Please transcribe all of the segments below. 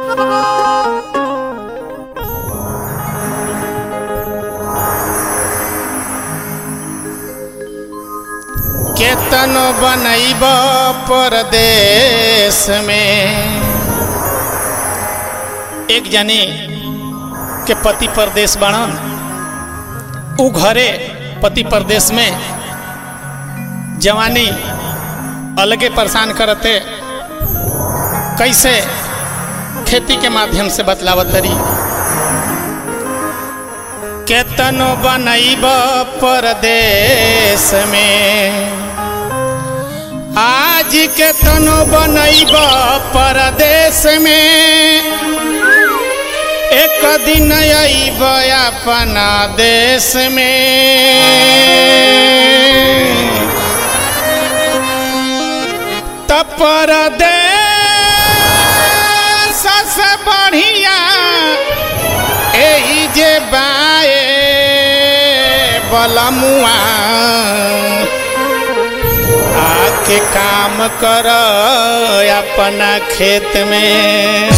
केतनो बनैब परदेश में एक जनी के पति परदेश बाणन उ घरे पति परदेश में जवानी अलगे परेशान करते कैसे खेती के माध्यम से बतलावत तरी केतनो बनैब परदेश में आज केतनो बनैब परदेश में एक दिन अइब अपना देश में त परदेश से बढ़िया एही जे बाए बलमुआ आके काम कर अपना खेत में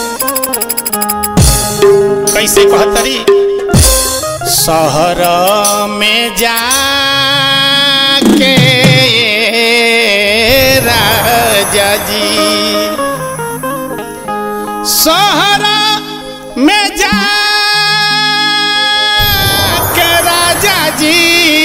कैसे कहतरी शहर में जाके राजा जी शहर में जा के राजा जी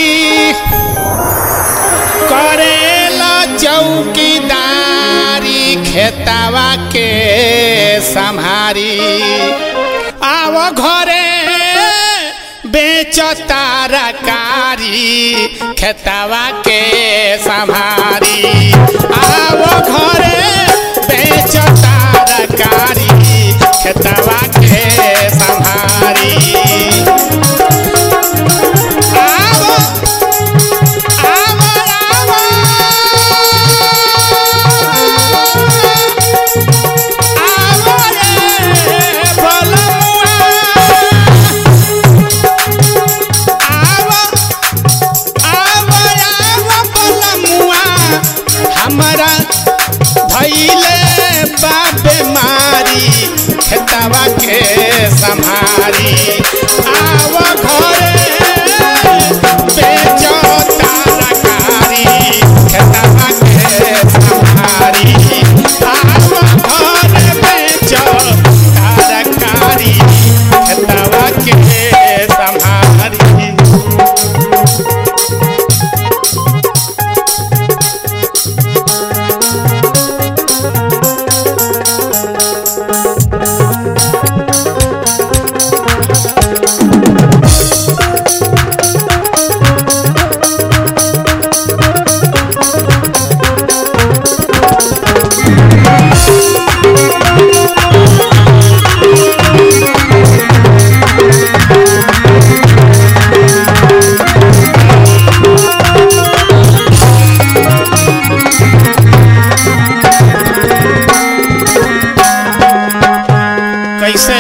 करेला चौकीदारी खेतावा के संहारी आव घरे बेच तारकारी खेतावा के संहारी आव घरे बेच तारकारी खेतावा के संहारी आवो आवो आवो आवो रे बलमुआ आवो आवो आवो बलमुआ हमरा भैले बाबे मारी खेतवा के संभारी आव घरे बेचो तारकारी खेतवा के संभारी आव घरे बेचो तारकारी खेतवा के संभारी कैसे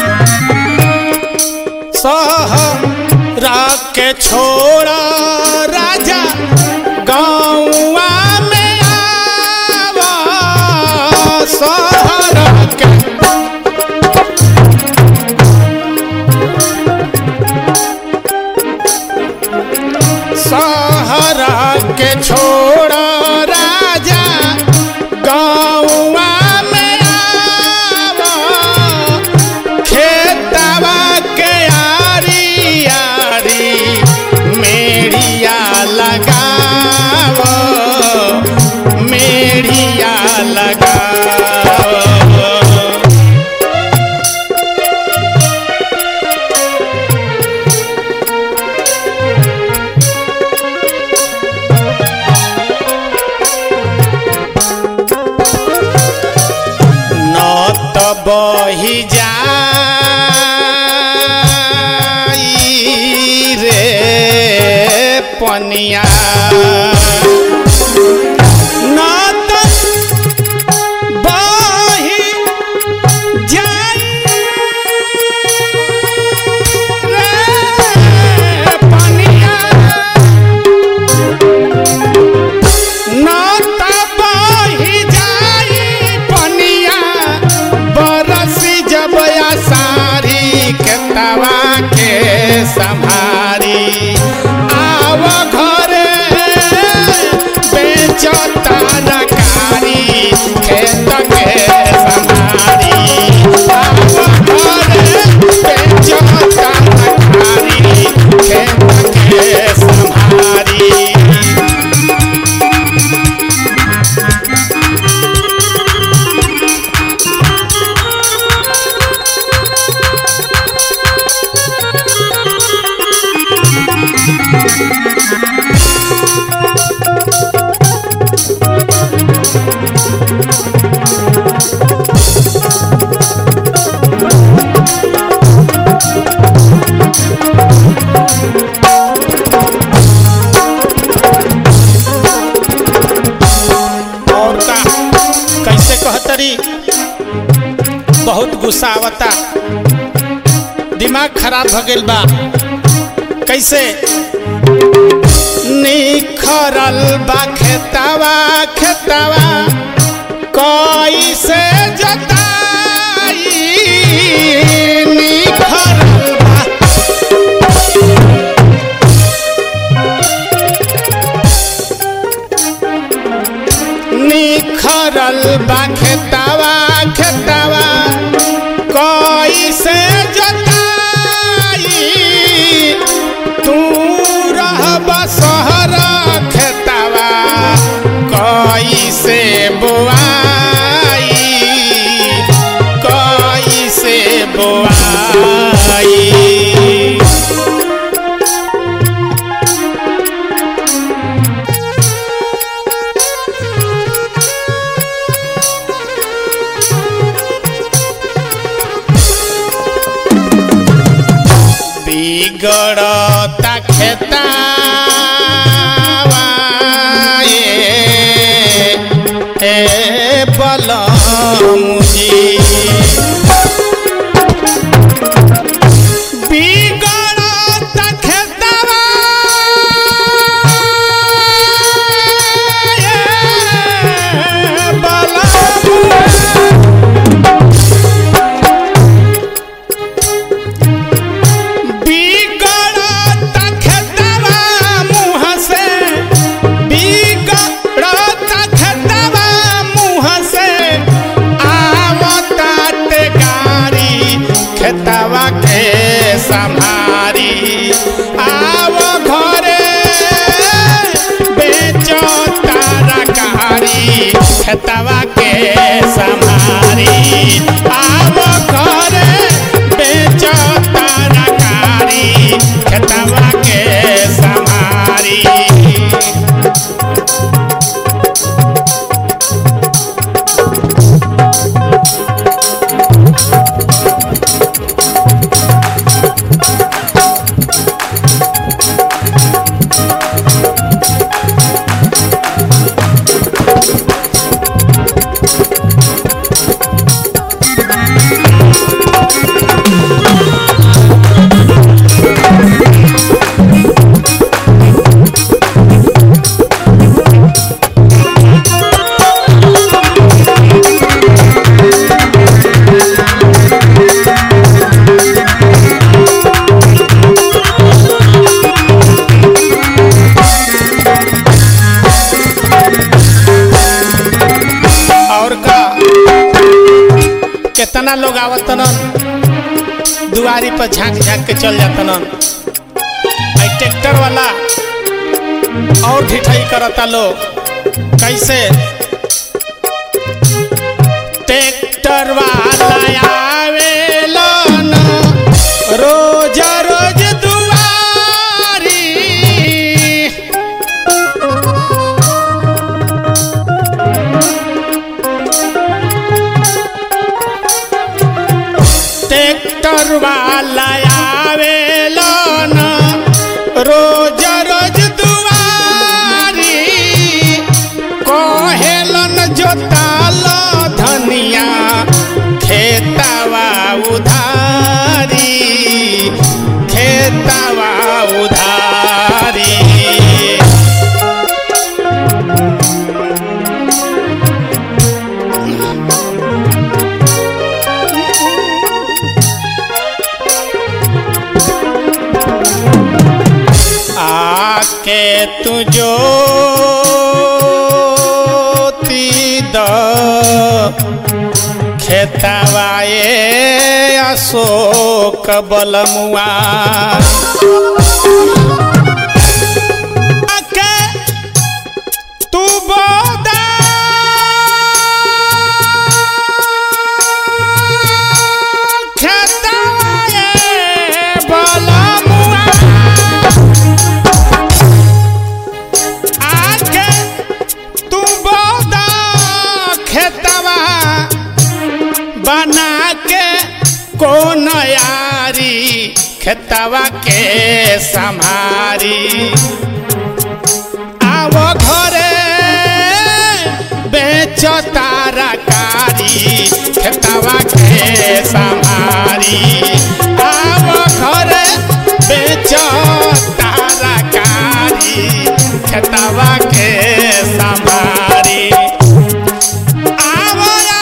सहरा के छोड़ा राजा गाँवा में आवा सहरा के सहरा के छोड़ा राजा गाँवा में आवा खेतवा के आरी आरी मेढ़िया लगाव मेढ़िया लगाव न त बही जाई रे पनिया न त बही जाई रे पनिया न त बही जाई पनिया बरसी बहुत गुस्सा आवता दिमाग खराब भ गइल बा कैसे निखरल बा खेतावा खेतावा कैसे जताई निखरल बा निखरल बा खेतावा खेतावा कैसे जताई तू रहब सहर खेतावा कैसे बोआई कैसे बोआई बिगड़ता खेतावा ए ए बलमुजी बिगड़ता खेतावा ए बलमुजी बिगड़त खेतवा मुँह से बिगड़त खेतवा मुँह से आवतात गाड़ी खेतवा के संभारी आव घरे बेचो तरकारी खेतवा के संभारी आव घरे बेचो तरकारी खेतवा के संभारी और का कितना लोग आवतन दुआरी पर झांक झांक के चल जातन आई ट्रैक्टर वाला और ढिठाई करता लोग कैसे ट्रैक्टर वाला आवेलन रोज रोज दुआरी ट्रैक्टर वाला आवेलन रोज रोज दुआरी कहेलन जोताल धनिया खेतवा उधारी खेतवा उधारी आके तुझो द खेतवाए अशोक बलमुआ आके तू बोदा खेतवाए बलमुआ आके तू बोदा खेतवा बना के कौन यारी खेतवा के संभारी आवो घरे बेच तारा कारी खेतवा के संहारी आव घरे बेच तारा कारी खेतवा के संहारी आव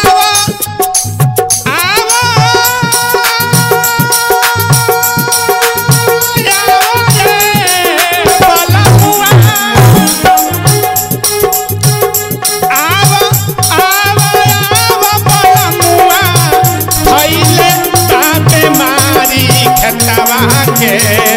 आव आव के